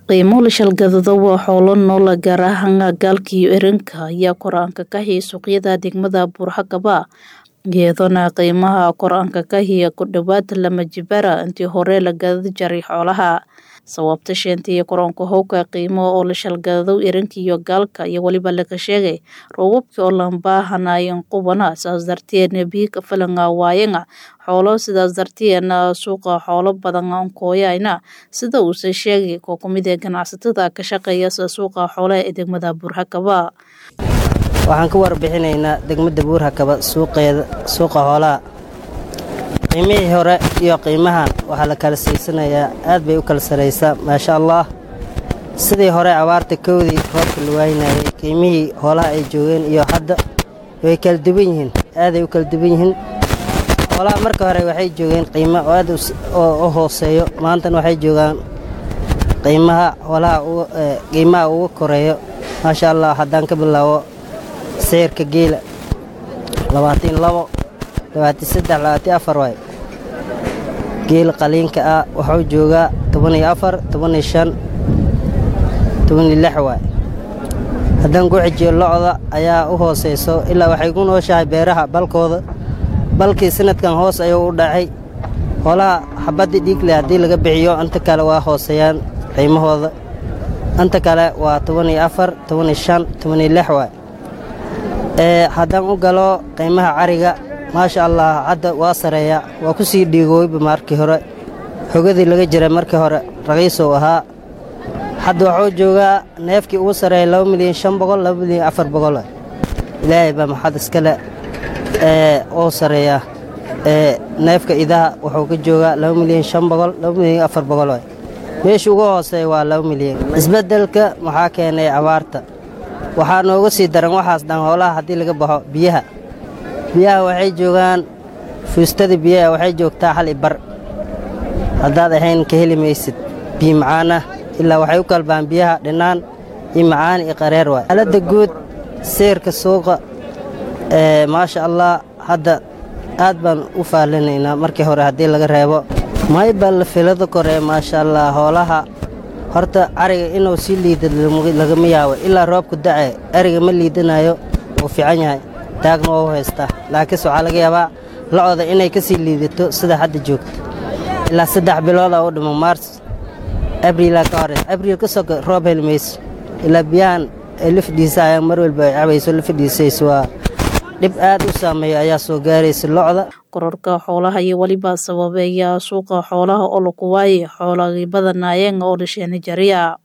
qiimo la shalgadado waa xoolo nool gaar ahaan gaalka iyo erinka ayaa kor-aanka ka hiya suuqyada degmada buurxakaba iyadoona qiimaha kor-aanka ka hiya ku dhowaad lama jibara intii hore la gadadi jaray xoolaha sababta sheenta iyo koronka howka qiimo oo la shalgadado erinka iyo gaalka iyo weliba laga sheegay roobabkii oo lambaahanayen qubana saas darteedna biika falanga waayanga xoolo sidaas darteedna suuqa xoolo badan ankooyayna sida uuse sheegay koo kumid ee ganacsatada ka shaqeeya sida suuqa xoolaha ee degmada buurxakaba waxaan ka warbixinaynaa degmada buurhakaba suuqeeda suuqa xoolaha qiimihii hore iyo qiimahan waxaa la kala siisanayaa aad bay u kala saraysaa maasha allah sidii hore abaarta kowdii roobka la waynayay qiimihii xoolaha ay joogeen iyo hadda way kala duwan yihiin aaday u kala duwan yihiin xoolaha marka hore waxay joogeen qiimo oo aad u hooseeyo maantana waxay joogaan qiimaha xoolaha qiimaha ugu koreeyo maasha allah haddaan ka bilaabo sicirka geela labaatan labo labaatan saddex labaatan afar waay geela qaliinka ah wuxuu joogaa toban iyo afar toban iyo shan toban iyo lix waay haddaan ku xijiyo locda ayaa u hooseyso ilaa waxay ku nooshahay beeraha balkooda balkii sanadkan hoos ayuu u dhacay hoolaha xabaddii dhiigle haddii laga bixiyo inta kale waa hooseeyaan qiimahooda inta kale waa toban iyo afar toban iyo shan toban iyo lix waay haddaan u galo qiimaha cariga maasha allah hadda waa sareeya waa ku sii dhiigooyba markii hore xogadii laga jiray markii hore raqiisow ahaa hadda waxuu joogaa neefkii ugu sareeya laba milyan shan boqol laba milyan afar boqol ilaahay baa maxad iskale oo sareeya neefka idaha wuxuu ka joogaa laba milyan shan boqol laba milyan afar boqol meesha ugu hooseeya waa laba milyan isbeddelka maxaa keenay abaarta waxaa nooga sii daran waxaas dhan hoolaha haddii laga baxo biyaha biyaha waxay joogaan fuustada biyaha waxay joogtaa hal ibar haddaad ahayn ka heli maysid biyo macaanah ilaa waxay u kalbaan biyaha dhinaan iyo macaan iyo qareer waay xaaladda guud seyrka suuqa maasha allah hadda aad baan u faallinaynaa markii hore haddii laga reebo maybal filada kore maasha allah hoolaha horta ariga inuu sii liida lagama yaabo ilaa roobku dace ariga ma liidanayo wuu fiican yahay taagna waa u haystaa laakiinse waxaa laga yaabaa locda inay ka sii liidato sida hadda joogto ilaa saddex bilooda u dhimo maars abriilaa ka horeys abriil ka soka roob heli mayso ilaa biyahan ay la fadhiisa ayaan mar walba ay cabayso la fadhiisayso waa dhib aad u saameeya ayaa soo gaaraysa locda kororka xoolaha iyo weliba sababeeya suuqa xoolaha oo laku waaye xoolagii badanaayeen oo dhasheena jariya